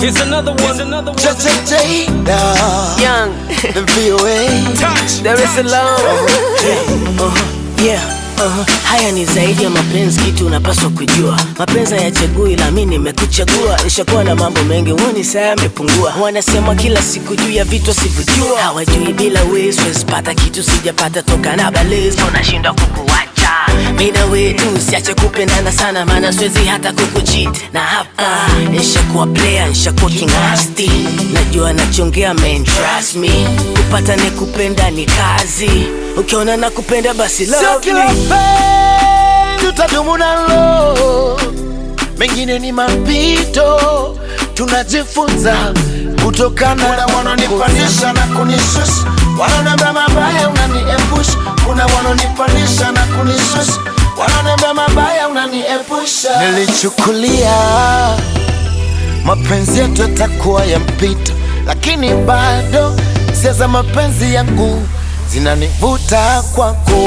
Here's another one. Here's another one. Jada, Young, the VOA. touch. Dar es Salaam. Yeah. Uh-huh. Haya ni zaidi ya mapenzi, kitu unapaswa kujua. Mapenzi hayachagui, ila mimi nimekuchagua. Nishakuwa na mambo mengi, huoni saa yamepungua. Wanasema kila siku juu ya vitu sivyojua, hawajui bila wewe siwezi pata kitu sijapata toka na balezi, unashindwa kukuacha mimi na wewe tu, siache kupendana sana, maana siwezi hata kukucheat. Na hapa nishakuwa player, nishakuwa kingasti, najua nachongea, man trust me, kupata ni kupenda ni kazi, ukiona na kupenda basi Sio love kila me. penzi utadumu nalo, mengine ni mapito, tunajifunza kutokana. Kuna wanaonipandisha na kunishusha, wanaoniambia mabaya unaniepusha. Kuna wanaonipandisha na kunishusha, wanaoniambia mabaya unaniepusha. Nilichukulia mapenzi yetu yatakuwa ya mpito, lakini bado hisia za mapenzi yangu zinanivuta kwako.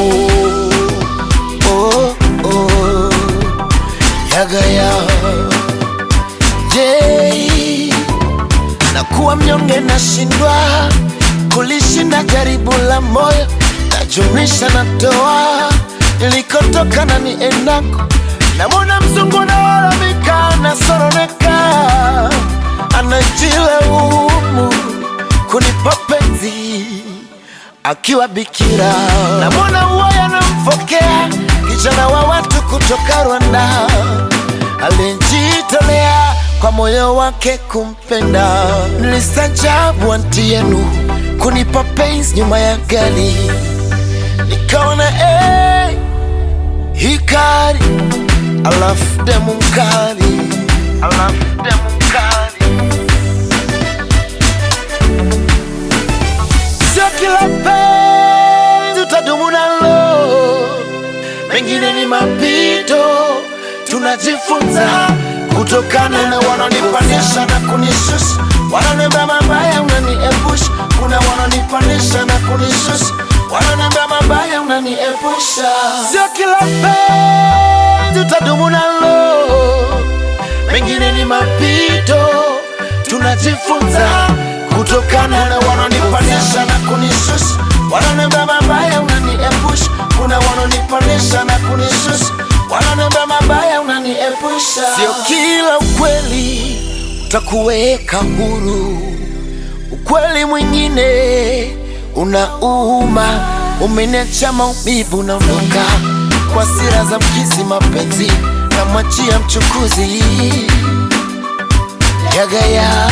Oh, oh, yagaya je, nakuwa mnyonge, nashindwa kulishinda jaribu la moyo, najumlisha natoa nilikotoka na niendako, namwona mzungu nalalamika, nasoroneka, anajilaumu kunipa penzi akiwa bikira, namwona uwaya namfokea kijana wa watu kutoka Rwanda alijitolea kwa moyo wake kumpenda. Nilistajabu anti yenu kunipa penzi nyuma ya gari, nikaona hey, hikari alafu demu mkali, alafu demu mkali Sio kila penzi utadumu nalo, mengine ni mapito, tunajifunza kutokana na wanaonipandisha na kunishusha, wanaoniambia mabaya unaniepusha. Kuna wanaonipandisha na kunishusha, wanaoniambia mabaya unaniepusha. Sio kila penzi utadumu nalo, mengine ni mapito, tunajifunza kutokana na wanaonipandisha na kunishusha, wanaoniambia mabaya unaniepusha. Kuna wanaonipandisha na kunishusha, wanaoniambia mabaya unaniepusha. Sio kila ukweli utakuweka huru, ukweli mwingine unauma. Umeniacha maumivu, naondoka kwa sira za mkizi, mapenzi namwachia mchukuzi yagaya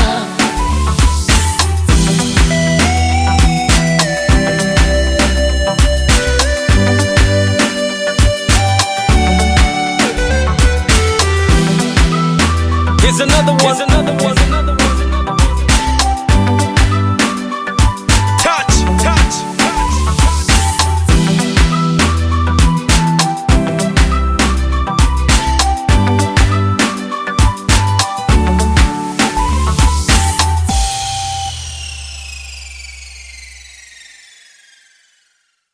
Here's another one. Here's another one. Here's another one.